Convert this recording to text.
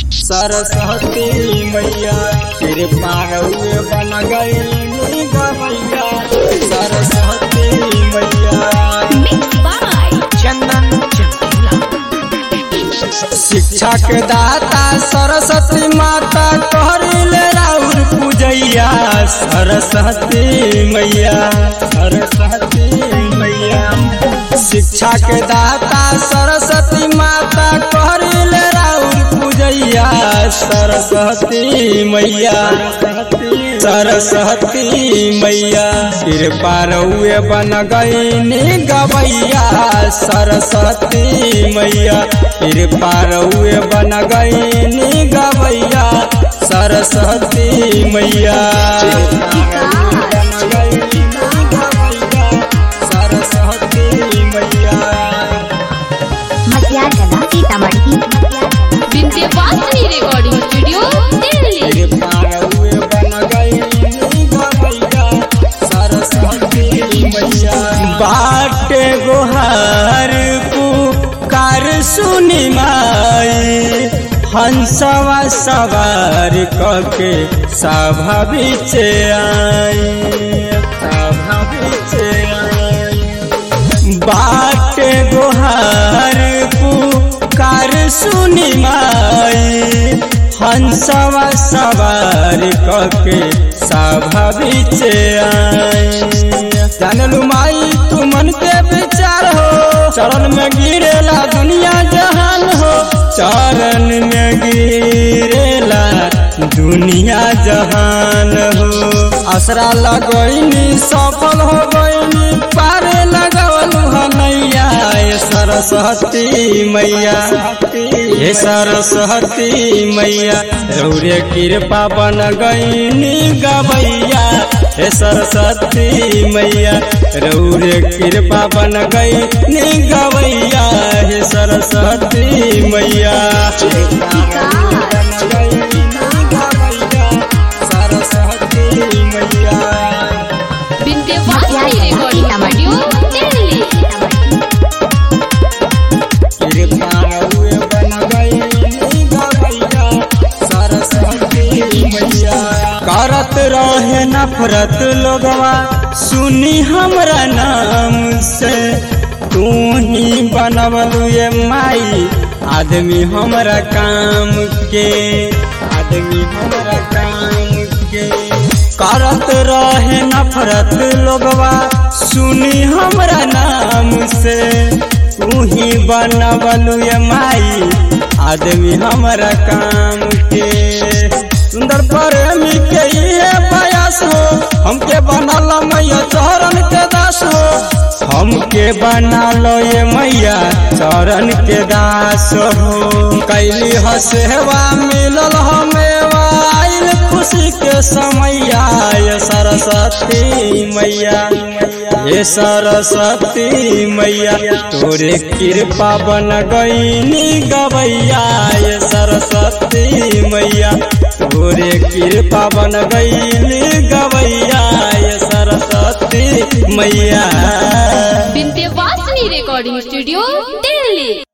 सरस्वती मैया तेरे पारवे बन गई गवैया सरस्वती मैया Mixed by Chandan Chandela. शिक्षा के दाता सरस्वती माता कहरिले राउर पूजैया सरस्वती मैया सरस्वती मैया शिक्षा के दाता सरस्वती माता कहरिले राउर पूजैया सरस्वती मैया सरस्वती मैया कृपा रउए बन गईनी गवैया सरस्वती मैया कृपा रउए बन गईनी गवैया सरस्वती मैया सरस्वती मैया मसिया कला सीतामढ़ी विंध्यवासिनी रिकॉर्डिंग स्टूडियो दिल्ली तेरे पारवे बन गई गवैया सरस्वती मैया बाटे गोहार पुकार सुनी माई हंसवा सवार कके सभा बीच आई सभा बीच आई बाटे गोहार पुकार सुनी माई हंसवा सवार कके सभा बीच आई जानलू माई तू मन के विचार हो चरण में गिरेला दुनिया जहान हो चरण में गिरेला दुनिया जहान हो असरा लगैनी सफल हो गईनी पारे लगवलू हनैया हे सरस्वती मैया हे सरस्वती मैया रौरे कृपा बन गईनी गवैया हे सरस्वती मैया रौरे कृपा बन गईनी गवैया हे सरस्वती मैया सरस्वती मैया विंध्यवासिनी रिकॉर्डिंग स्टूडियो दिल्ली करत रहे नफरत लोगवा सुनी हमरा नाम से तू ही बनवलू ये माई आदमी हमरा काम के आदमी हमरा काम के करत रहे नफरत लोगवा सुनी हमरा नाम से तू ही बनवलू ये माई आदमी हमरा काम के सुंदर प्रेमी के ये प्रयास हो हमके बनल मैया चरण के दास हो हमके बना लो ये मैया चरण के दास हो कैली हसेवा मिलल हमेवा आइल खुशी के समैया ये सरस्वती मैया ये सरस्वती मैया तोरे कृपा बन गईनी गवैया ये सरस्वती मैया तोरे कृपा बन गईनी गवैया ये सरस्वती मैया विंध्यवासिनी रिकॉर्डिंग स्टूडियो दिल्ली